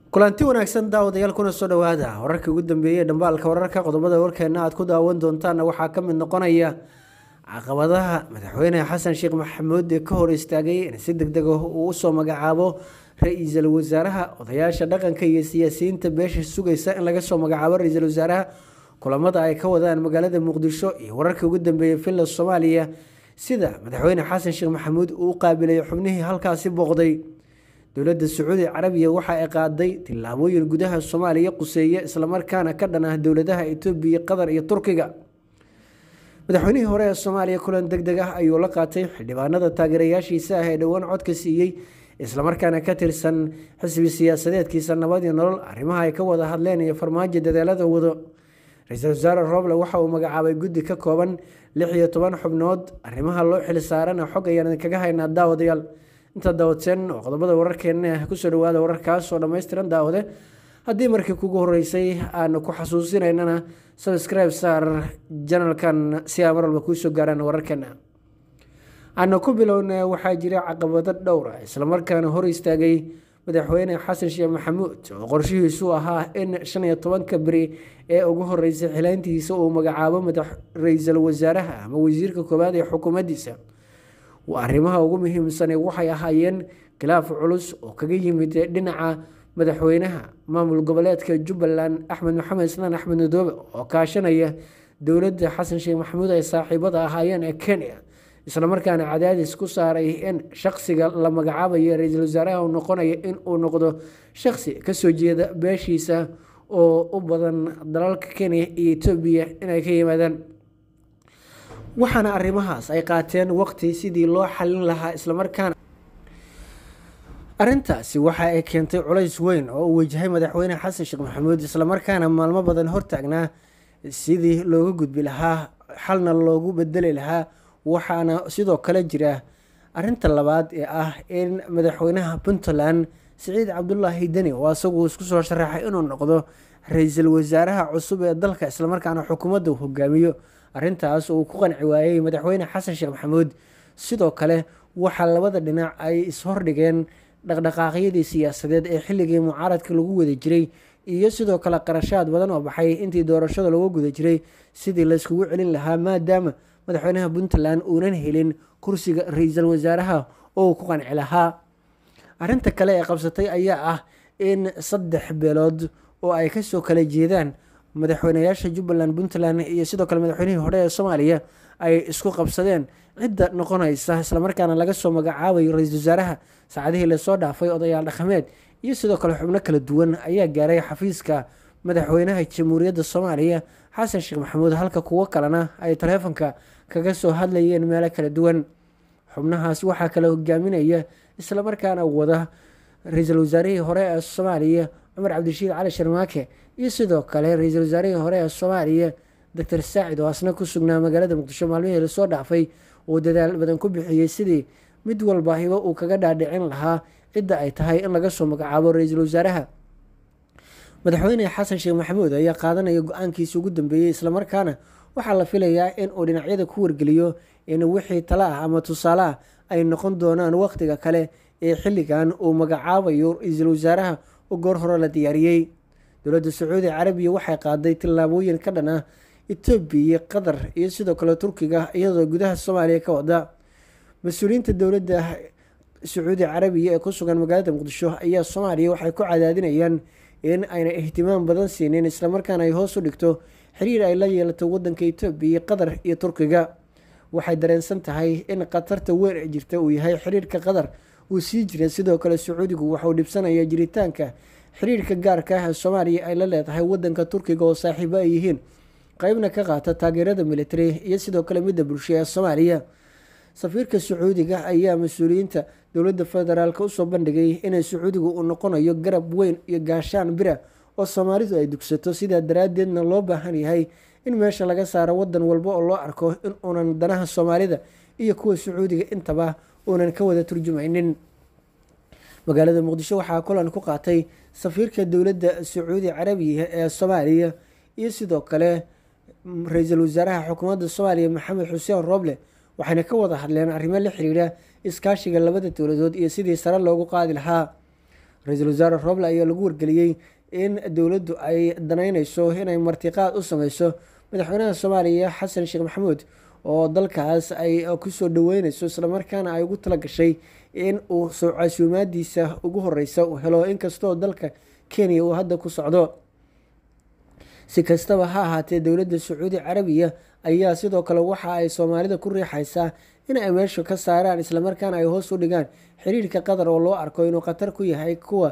kulanti wanaagsan daawadayaal kuna soo dhowaada wararkii ugu dambeeyey ee dhambaalka wararka qodobada warkeena aad ku daawan doontaana waxaa ka mid noqonaya caqabadaha madaxweyne xasan sheekh maxamuud ee ka hor istaagay in si deg deg ah uu usoo magacaabo ra-iisul wasaaraha odayaasha dhaqanka iyo siyaasiyiinta beesha sugaysa in laga soo magacaabo ra-iisul wasaaraha kulamada ay ka wadaan magaalada muqdisho iyo wararkii ugu dambeeyey villa soomaaliya sida madaxweyne xasan sheekh maxamuud uu u qaabilay xubnihii halkaasi booqday dowladda sacuudi carabiya waxa ay qaaday tillaabooyin gudaha soomaaliya quseeye islamarkaana ka dhan ah dowladaha etoobiya qatar iyo turkiga madaxweynihii hore ee soomaaliya kulan deg deg ah ayuu la qaatay xildhibaanada taageerayaashiisa ah ee dhowaan codka siiyey islamarkaana ka tirsan xisbi siyaasadeedkiisa nabad iyo nolol arrimaha ay ka wada hadleen iyo farmaajo dadaalada wado ra-iisul wasaare roble waxa uu magacaabay guddi ka kooban lix iyo toban xubnood arrimaha loo xil saarana xog ayaan idinkaga haynaa daawadayaal inta daawadseen oo qodobada wararkeena kusoo dhawaada wararkaas oo dhammaystiran daawade haddii markii kugu horeysay aanu ku xasuusinaynana sabscribe saar janalkan si aa mar walba kuusoo gaaraan wararkeena aanu ku bilowna waxaa jira caqabado dhowr ah islamarkaana hor istaagay madaxweyne xasan sheekh maxamuud oo qorshihiisu ahaa in shan iyo tobanka beri ee ugu horeysay xilaantiisa uu magacaabo madax ra-iisul wasaaraha ama wasiirka koowaad ee xukuumaddiisa arrimaha ugu muhiimsane waxay ahaayeen khilaaf culus oo kaga yimid dhinaca madaxweynaha maamul goboleedka jubbaland axmed maxamed islaan axmed madoobe oo kaashanaya dowladda xasan sheekh maxamuud ay saaxiibada ahaayeen ee kenya islamarkaana cadaadis ku saaray in shaqsiga la magacaabayo ra-iisul wasaaraha uu noqonayo in uu noqdo shaqsi kasoo jeeda beeshiisa oo u badan dalalka kenya iyo etoobiya inay ka yimaadaan waxaana arrimahaas ay qaateen waqti sidii loo xalin lahaa islamarkaana arrintaasi waxa ay keentay culays weyn oo uu wajahay madaxweyne xasan sheekh maxamuud islamarkaana maalmo badan hortaagnaa sidii looga gudbi lahaa xalna loogu bedeli lahaa waxaana sidoo kale jira arinta labaad ee ah in madaxweynaha puntland siciid cabdulaahi deni oo asagu isku soo sharaxay inuu noqdo ra-iisul wasaaraha cusub ee dalka islamarkaana xukuumadda uu hogaamiyo arrintaas uu ku qanci waayey madaxweyne xasan sheekh maxamuud sidoo kale waxaa labada dhinac ay ishordhigeen dhaqdhaqaaqyadii siyaasadeed ee xilligii mucaaradka lagu wada jiray iyo sidoo kale qarashaad badan oo baxay intii doorashada lagu guda jiray sidii layskugu celin lahaa maadaama madaxweynaha puntland uunan helin kursiga ra-iisul wasaaraha oo ku qanci lahaa arrinta kale ee qabsatay ayaa ah in saddex beelood oo ay kasoo kala jeedaan madaxweynayaasha jubbaland puntland iyo sidoo kale madaxweynihii hore ee soomaaliya ay isku qabsadeen cidda noqonaysa islamarkaana laga soo magacaabayo ra-iisul wasaaraha saacadihii lasoo dhaafay odayaal dhaqameed iyo sidoo kale xubno kala duwan ayaa gaaray xafiiska madaxweynaha jamhuuriyadda soomaaliya xasan sheekh maxamuud halka kuwo kalena ay taleefonka kaga soo hadlayeen meelo kala duwan xubnahaas waxaa kala hogaaminaya islamarkaana wada ra-iisul wasaarihii hore ee soomaaliya cumar cabdirashiid cali sharmaake iyo sidoo kale ra-iisul wasaarihii hore ee soomaaliya doctor saacid oo asna ku sugnaa magaalada muqdisho maalmihii lasoo dhaafay uu dadaal badan ku bixiyey sidii mid walba hibo uu kaga dhaadhicin lahaa cidda ay tahay in laga soo magacaabo ra-iisul wasaaraha madaxweyne xasan sheekh maxamuud ayaa qaadanaya go-aankiisa ugu dambeeyey islamarkaana waxaa la filayaa in uu dhinacyada ku wargeliyo in wixii tala ah ama tusaale ah ay noqon doonaan waqtiga kale ee xilligan uu magacaabayo ra-iisul wasaaraha oo goor hore la diyaariyey dowladda sacuudi carabiya waxay qaaday tillaabooyin ka dhan ah etoobiya qatar iyo sidoo kale turkiga iyadoo gudaha soomaaliya ka wada mas-uuliyiinta dowladda sacuudi carabiya ee ku sugan magaalada muqdisho ayaa soomaaliya waxay ku cadaadinayaan in ayna ihtimaam badan siinin islamarkaana ay hoos u dhigto xiriir ay la yeelato wadanka etoobiya qatar iyo turkiga waxay dareensan tahay in khatarta weyn ee jirta uu yahay xiriirka qatar uu sii jira sidoo kale sacuudigu waxauu dhibsanaya jiritaanka xiriirka gaarka ah ee soomaaliya ay la leedahay wadanka turkiga oo saaxiibo ay yihiin qeybna ka qaata taageerada military iyo sidoo kale midda bulsho ee soomaaliya safiirka sacuudiga ayaa mas-uuliyiinta dowladda federaalk usoo bandhigay inay sacuudigu uu noqonayo garab weyn iyo gaashaan bira oo soomaalidu ay dugsato sidaa daraadeedna loo baahan yahay in meesha laga saaro wadan walba oo loo arko in uunan danaha soomaalida iyo kuwa sacuudiga intaba uunan ka wada turjumaynin magaalada muqdisho waxaa kulan ku qaatay safiirka dowladda sacuudi carabiya ee soomaaliya iyo sidoo kale ra-iisul wasaaraha xukuumadda soomaaliya maxamed xuseen rooble waxayna ka wada hadleen arrimo la xiriira iskaashiga labada dowladood iyo sidii sare loogu qaadi lahaa ra-iisul wasaare roble ayaa lagu wargeliyey in dowladdu ay danaynayso inay martiqaad u sameyso madaxweynaha soomaaliya xasan sheekh maxamuud oo dalkaas ay kusoo dhaweyneyso islamarkaana ay ugu tala gashay in uu soo casuumaadiisa ugu horeysa uu helo inkastoo dalka kenya uu hadda ku socdo si kastaba ha ahaatee dowladda sacuudi carabiya ayaa sidoo kale waxa ay soomaalida ku riixaysaa in ay meesha ka saaraan islamarkaana ay hoos u dhigaan xiriirka qatar oo loo arko inuu khatar ku yahay kuwa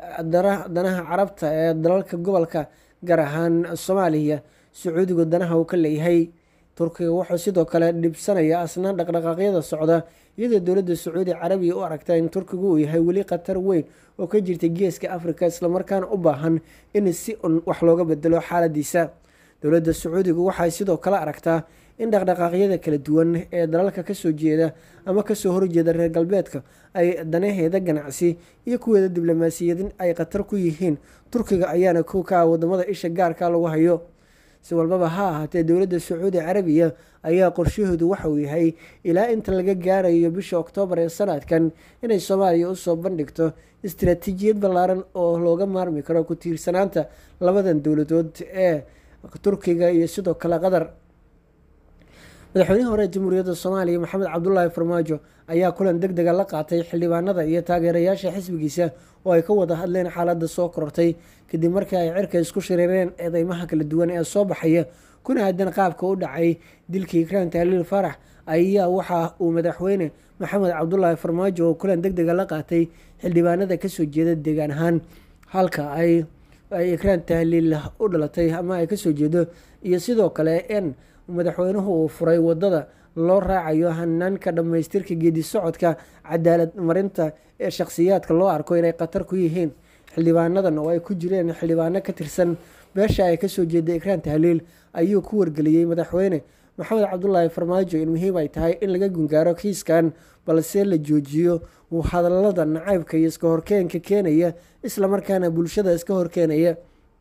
danaha carabta ee dalalka gobolka gaar ahaan soomaaliya sacuudigu danaha uu ka leeyahay turkiga wuxuu sidoo kale dhibsanaya asnaan dhaqdhaqaaqyada socda iyadoo dowladda sacuudi carabiya u aragta in turkigu uu yahay weli khatar weyn oo ka jirta geeska afrika islamarkaana u baahan in si un wax looga bedelo xaaladiisa dowladda sacuudigu waxay sidoo kale aragtaa in dhaqdhaqaaqyada kala duwan ee dalalka kasoo jeeda ama kasoo horjeeda reer galbeedka ay danaheeda ganacsi iyo kuweeda diblomaasiyadin ay khatar ku yihiin turkiga ayaana kow ka ah wadamada isha gaarka lagu hayo si walbaba ha ahaatee dowladda sacuudi carabiya ayaa qorshahoodu waxa uu yahay ilaa inta laga gaarayo bisha oktoobar ee sanadkan inay soomaaliya usoo bandhigto istaraatiijiyad ballaaran oo looga maarmi karo ku tiirsanaanta labadan dowladood ee turkiga iyo sidoo kale qatar madaxweynihii hore jamhuuriyadda soomaaliya maxamed cabdulaahi farmaajo ayaa kulan deg dega la qaatay xildhibaanada iyo taageerayaasha xisbigiisa oo ay ka wada hadleen xaaladda soo korortay kadib markii ay cirka isku shiriireen eedeymaha kala duwan ee soo baxaya kuna aadan qaabka u dhacay dilkii ikraan tahliil farax ayaa waxa uu madaxweyne maxamed cabdulaahi farmaajo oo kulan deg dega la qaatay xildhibaanada kasoo jeeda deegaan ahaan halka ay ay ikraan tahliil u dhalatay ama ay kasoo jeedo iyo sidoo kale in madaxweynuhu uu furay wadada loo raacayo hanaanka dhammaystirka geedi socodka cadaalad marinta ee shakhsiyaadka loo arko inay khatar ku yihiin xildhibaanadan oo ay ku jireen xildhibaano ka tirsan beesha ay kasoo jeeda ikraan tahliil ayuu ku wargeliyey madaxweyne maxamed cabdulaahi farmaajo in muhiim ay tahay in laga gungaaro kiiskan balse la joojiyo hadalada nacaybka iyo iska horkeenka keenaya islamarkaana bulshada iska horkeenaya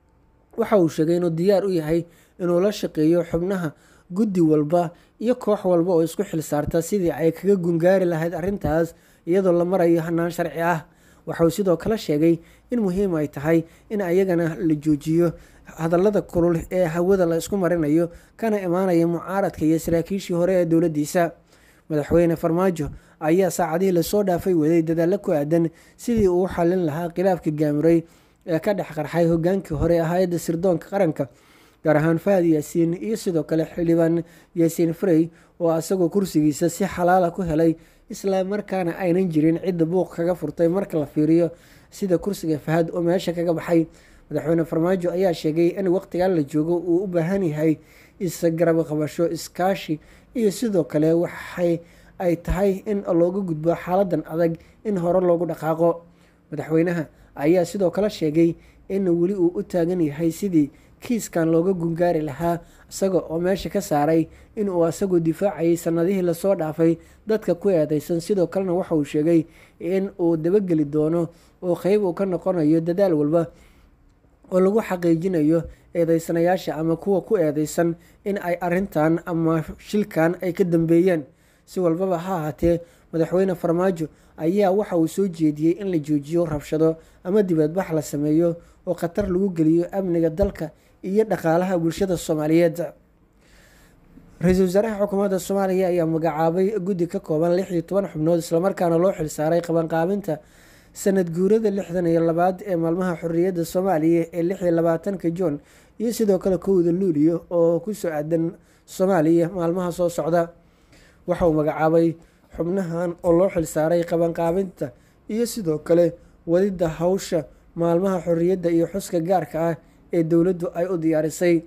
waxa uu sheegay inuu diyaar u yahay inuu la shaqeeyo xubnaha guddi walba iyo koox walba oo isku xil saarta sidii ay kaga gungaari lahayd arrintaas iyadoo la marayo hanaan sharci ah waxauu sidoo kale sheegay in muhiim ay tahay in ayagana la joojiyo hadallada kulul ee hawada la isku marinayo kana imaanaya mucaaradka iyo saraakiishii hore ee dowladdiisa madaxweyne farmaajo ayaa saacadihii lasoo dhaafay waday dadaallo ku aadan sidii uu u xallin lahaa khilaafka gaamuray ee ka dhex qarxay hogaankii hore ee hay-adda sirdoonka qaranka gaar ahaan fahad yaasiin iyo sidoo kale xildhibaan yaasiin frey oo asagoo kursigiisa si xalaala ku helay isla markaana aynan jirin cidda buuq kaga furtay marka la fiiriyo sida kursiga fahad oo meesha kaga baxay madaxweyne farmaajo ayaa sheegay in waqtigan la joogo uu u baahan yahay isgarab qabasho iskaashi iyo sidoo kale waxay ay tahay in looga gudbo xaaladan adag in hore loogu dhaqaaqo madaxweynaha ayaa sidoo kale sheegay in weli uu u taagan yahay sidii kiiskan looga gungaari lahaa isaga oo meesha ka saaray in uu asagoo difaacayay sanadihii lasoo dhaafay dadka ku eedeysan sidoo kalena waxa uu sheegay in uu dabageli doono oo qeyb uu ka noqonayo dadaal walba oo lagu xaqiijinayo eedeysanayaasha ama kuwa ku eedeysan in ay arintan ama shilkan ay ka dambeeyeen si walbaba ha ahaatee madaxweyne farmaajo ayaa waxa uu soo jeediyey in la joojiyo rabshado ama dibadbax la sameeyo oo khatar lagu geliyo amniga dalka iyo dhaqaalaha bulshada soomaaliyeed ra-iisul wasaaraha xukuumadda soomaaliya ayaa magacaabay guddi ka kooban lix iyo toban xubnood islamarkaana loo xilsaaray qabanqaabinta sanad guurada lixdan iyo labaad ee maalmaha xorriyadda soomaaliya ee lix iyo labaatanka juun iyo sidoo kale kowda luuliyo oo kusoo aadan soomaaliya maalmaha soo socda waxa uu magacaabay xubnahan oo loo xilsaaray qabanqaabinta iyo sidoo kale wadidda hawsha maalmaha xorriyadda iyo xuska gaarka ah ee dowladdu ay u diyaarisay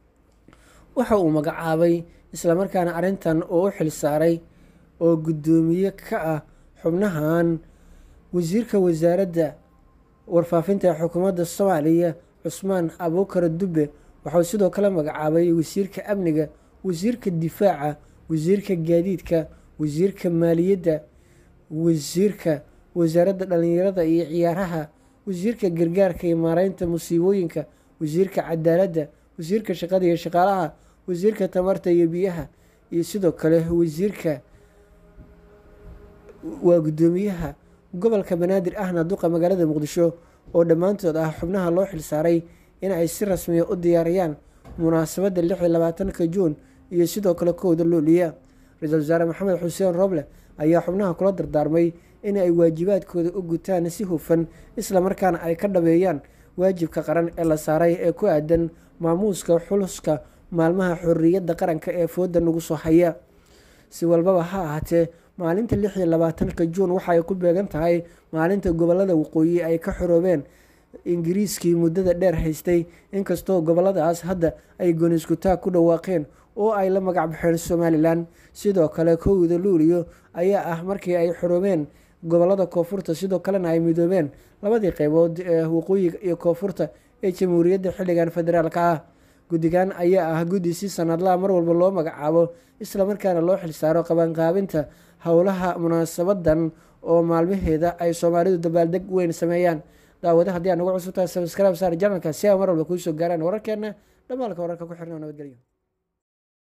waxa uu magacaabay islamarkaana arrintan oo u xilsaaray oo guddoomiye ka ah xubnahan wasiirka wasaaradda warfaafinta ee xukuumadda soomaaliya cusmaan abuukar dubbe waxauu sidoo kale magacaabay wasiirka amniga wasiirka difaaca wasiirka gaadiidka wasiirka maaliyadda wasiirka wasaaradda dhallinyarada iyo ciyaaraha wasiirka gargaarka iyo maareynta musiibooyinka wasiirka cadaaladda wasiirka shaqada iyo shaqaalaha wasiirka tamarta iyo biyaha iyo sidoo kale wasiirka waa guddoomiyaha gobolka banaadir ahna duqa magaalada muqdisho oo dhammaantood ah xubnaha loo xilsaaray in ay si rasmiya u diyaariyaan munaasabadda lix iyo labaatanka juun iyo sidoo kale kowda luuliya ra-iisul wasaare maxamed xuseen rooble ayaa xubnaha kula dardaarmay in ay waajibaadkooda u gutaan si hufan islamarkaana ay ka dhabeeyaan waajibka qaran ee la saaray ee ku aadan maamuuska xuluska maalmaha xorriyadda qaranka ee fooda nagu soo haya si walbaba ha ahaatee maalinta lix iyo labaatanka juun waxaay ku beegan tahay maalinta gobolada waqooyi ay ka xoroobeen ingiriiskii muddada dheer haystay inkastoo goboladaas hadda ay gooniskutaag ku dhawaaqeen oo ay la magac baxeen somalilan sidoo kale kowda luuliyo ayaa ah markii ay xoroobeen gobolada koonfurta sidoo kalena ay midoobeen labadii qeybood ee waqooyiga iyo koonfurta ee jamhuuriyadda xilligan federaalka ah guddigan ayaa ah guddi si sanadlaha mar walba loo magacaabo islamarkaana loo xilsaaro qabanqaabinta howlaha munaasabadan oo maalmaheeda ay soomaalidu dabaaldeg weyn sameeyaan daawada haddii aan ugu cusubtahay sabskrib saar janalka si a mar walba kuu soo gaaraan wararkeena dhamaalka wararka ku xirna nabadgelyo